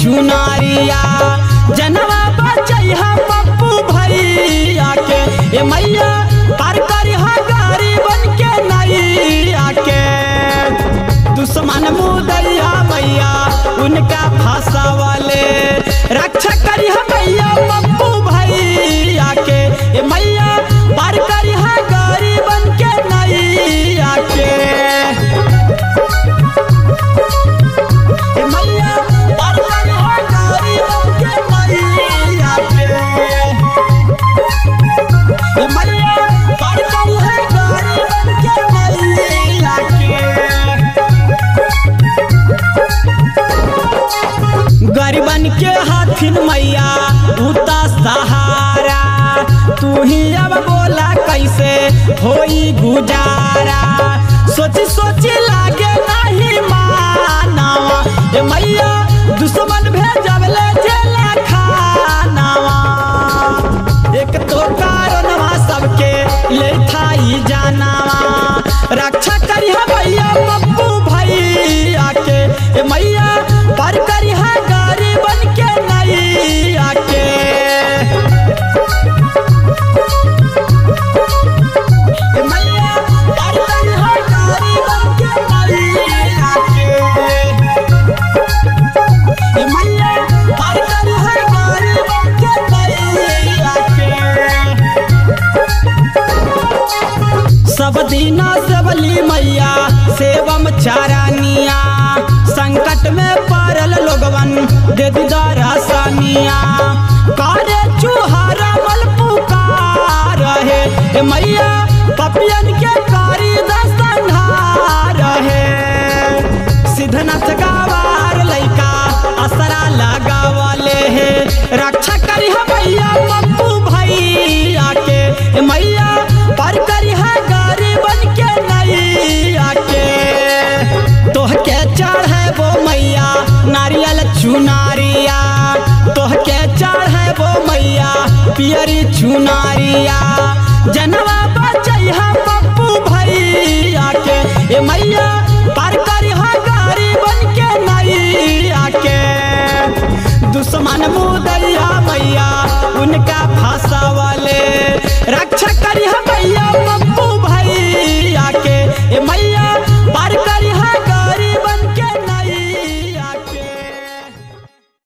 चुनारिया जनवा बचैहा पप्पू भैया के ए मैया पार करिहा गाड़ी बन के नैया के दुश्मन मुदैया मैया उनका फंसावले रक्षा करिहा मैया पप्पू भैया के ए मैया पार करिहा गाड़ी बन के नैया के ए मैया पार करिहा गाड़ी बन के नैया के ए मैया पार करिहा गाड़ी बन के नैया के गरीबन के हाथिन मैया उता सहारा तू ही अब बोला कैसे होई गुजारा सोची सोची लागे नहीं मानवा ए मैया दुश्मन भेजबले जेला खानावा एक तो कारणवा सबके ले थाई जानावा रक्षा करिहा भैया पप्पू भैया के ए मैया पर करिहा गाड़ी बन के नैया के ए मैया पर करिहा गाड़ी बन के नैया के ए मैया पर करिहा गाड़ी बन के नैया के सब दीना सबली मैया सेवम चारानिया संकट में पड़ल लोगवन दे दीदारा सानिया कारे चूहारा मल पुकार है ए मैया पपियन के कारी दस्तंधार है सिद्धनाथ गावार लइका असरा लगावले है रक्षा करी मैया पप्पू भैया के ए मैया पर करिहा गाड़ी बन के नैया के तोहके चढ़े वो मैया नारियल चुनारिया तोहके चढ़े वो मैया पियरी चुनारिया जनवा बचैहा पप्पू भैया के ए मैया पर करिहा गाड़ी बन के नैया के दुश्मन मुदैया मैया